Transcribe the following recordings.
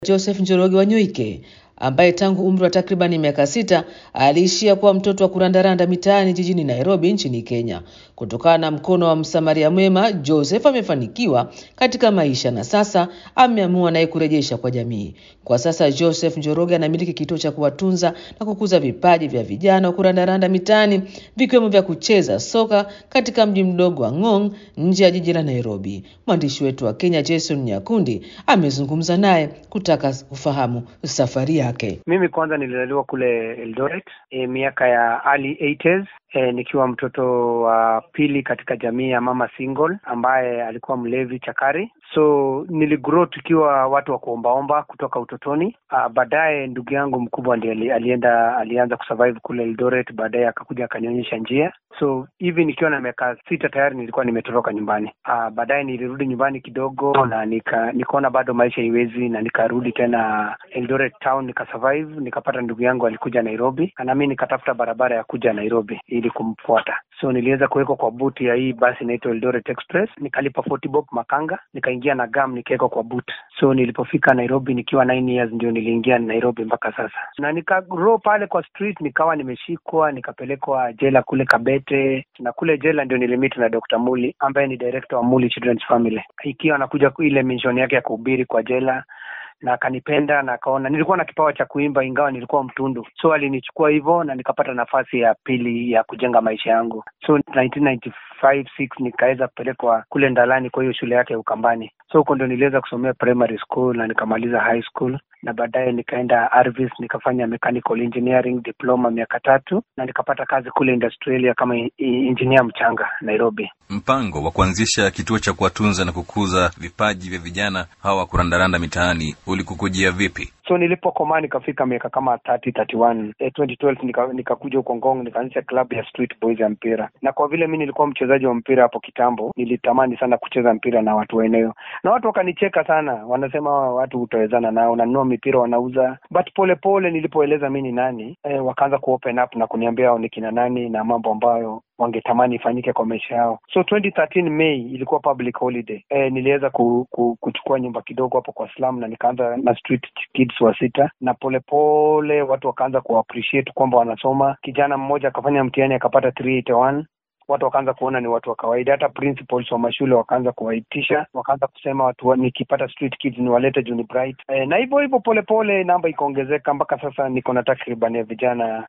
Joseph Njoroge Wanyoike ambaye tangu umri wa takribani miaka sita aliishia kuwa mtoto wa kurandaranda mitaani jijini Nairobi nchini Kenya. Kutokana na mkono wa msamaria mwema, Joseph amefanikiwa katika maisha na sasa ameamua naye kurejesha kwa jamii. Kwa sasa Joseph Njoroge anamiliki kituo cha kuwatunza na kukuza vipaji vya vijana wa kurandaranda mitaani vikiwemo vya kucheza soka katika mji mdogo wa Ngong nje ya jiji la Nairobi. Mwandishi wetu wa Kenya Jason Nyakundi amezungumza naye kutaka kufahamu safari yake. Mimi kwanza nilizaliwa kule Eldoret e, miaka ya early 80s e, nikiwa mtoto wa pili katika jamii ya mama single ambaye alikuwa mlevi chakari. So niligrow tukiwa watu wa kuombaomba kutoka utotoni. Baadaye ndugu yangu mkubwa ndiye alienda alianza kusurvive kule Eldoret, baadaye akakuja akanionyesha njia. So hivi nikiwa na miaka sita tayari nilikuwa nimetoroka nyumbani. Baadaye nilirudi nyumbani kidogo na nika nikaona bado maisha iwezi, na nikarudi tena Eldoret town nikasurvive, nikapata ndugu yangu alikuja Nairobi na mimi nikatafuta barabara ya kuja Nairobi ili kumfuata. So niliweza kuwekwa kwa buti ya hii basi inaitwa Eldoret Express, nikalipa 40 bob makanga, nikaingia na gam nikawekwa kwa boot. So nilipofika Nairobi nikiwa 9 years ndio niliingia Nairobi mpaka sasa, na nikagrow pale kwa street, nikawa nimeshikwa nikapelekwa jela kule Kabete, na kule jela ndio nilimit na Dr. Muli ambaye ni director wa Muli Children's Family, ikiwa anakuja ile mission yake ya kuhubiri kwa jela na akanipenda na akaona nilikuwa na kipawa cha kuimba ingawa nilikuwa mtundu, so alinichukua hivyo na nikapata nafasi ya pili ya kujenga maisha yangu. So 1995 6 nikaweza kupelekwa kule Ndalani kwa hiyo shule yake ya Ukambani. So huko ndo niliweza kusomea primary school na nikamaliza high school na baadaye nikaenda Arvis nikafanya mechanical engineering diploma miaka tatu na nikapata kazi kule Industrialia kama engineer mchanga Nairobi. Mpango wa kuanzisha kituo cha kuwatunza na kukuza vipaji vya vijana hawa kurandaranda mitaani ulikukujia vipi? So nilipokomaa nikafika miaka kama 30 31 eh, 2012 nika, nikakuja huko Ngong nikaanzisha klabu ya Street Boys ya mpira, na kwa vile mi nilikuwa mchezaji wa mpira hapo kitambo, nilitamani sana kucheza mpira na watu wa eneo, na watu wakanicheka sana, wanasema watu utawezana nao, nanunua mipira wanauza, but pole pole nilipoeleza mi ni nani eh, wakaanza kuopen up na kuniambia hao ni kina nani na mambo ambayo wangetamani ifanyike kwa maisha yao. So 2013 May ilikuwa public holiday. E, niliweza ku, ku, kuchukua nyumba kidogo hapo kwa slum na nikaanza na street kids wa sita, na polepole pole, watu wakaanza ku appreciate kwamba wanasoma. Kijana mmoja akafanya mtihani akapata 381 watu wakaanza kuona ni watu wa kawaida. Hata principals wa mashule wakaanza kuwaitisha, wakaanza kusema watu wa, nikipata street kids niwalete juu ni bright e, na hivyo hivyo polepole namba ikaongezeka mpaka sasa niko na takriban ya vijana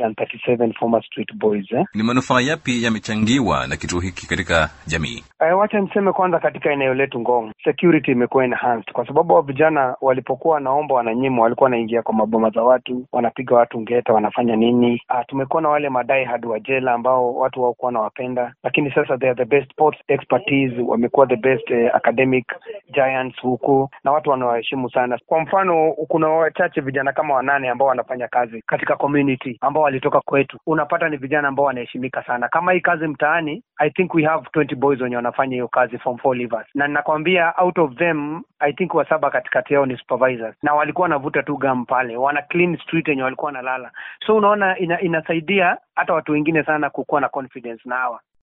137 former street boys eh. Ni manufaa yapi yamechangiwa na kituo hiki katika jamii? E, wacha niseme kwanza, katika eneo letu Ngong security imekuwa enhanced kwa sababu wa vijana walipokuwa wanaomba wananyimwa, walikuwa wanaingia kwa maboma za watu, wanapiga watu ngeta, wanafanya nini. Ah, tumekuwa na wale madai hadi wa jela ambao watu hawakuwa na wapenda lakini sasa they are the best sports expertise, wamekuwa the best eh, academic giants huku na watu wanawaheshimu sana. Kwa mfano, kuna wachache vijana kama wanane ambao wanafanya kazi katika community ambao walitoka kwetu, unapata ni vijana ambao wanaheshimika sana. Kama hii kazi mtaani, I think we have 20 boys wenye wanafanya hiyo kazi form 4 leavers, na ninakwambia out of them I think wasaba katikati yao ni supervisors, na walikuwa wanavuta tu gam pale, wana clean street yenye walikuwa wanalala. So unaona ina, inasaidia hata watu wengine sana kukuwa na confidence na hawa